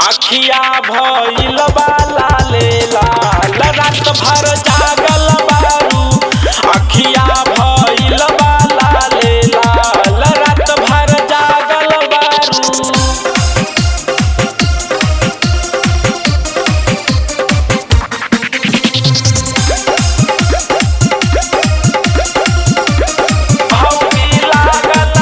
अखिया भइल बाला ले लाल रात भर जागल बारू अखिया भइल बाला ले लाल रात भर जागल बारू भौजी लागल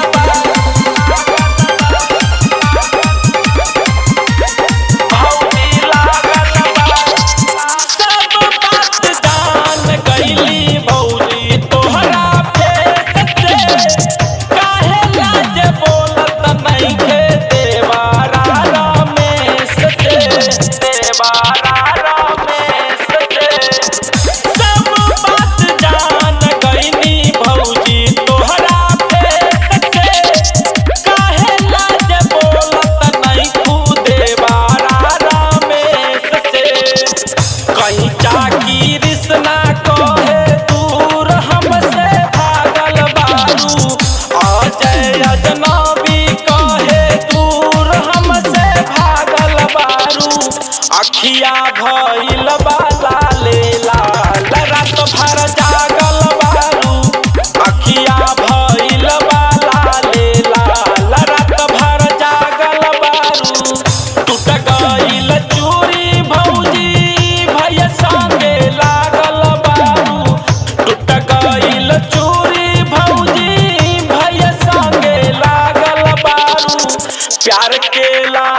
भौजी लागल सब बात जान गईली भौजी तोहरा फेस से काहे लाज बोलत नइखे देवारा रमेश से देवारा रमेश से सब बात जान गईनी भौजी तोहरा फेस से काहे लाज बोलत नइखू देवारा रमेश से कहीं जाकी रिश्ना कहे दूर हमसे भागल बारू अजय अजनबी कहे दूर हमसे भागल बारू अखिया भइल बाला ले लाल रात भर जागल बारू अखिया भइल बाला ले लाल रात भर जागल बारू टूट गइल चूड़ी भौजी भैया संगे लागल बारू टूट गइल चूड़ी भौजी भैया संगे लागल बारू प्यार के ला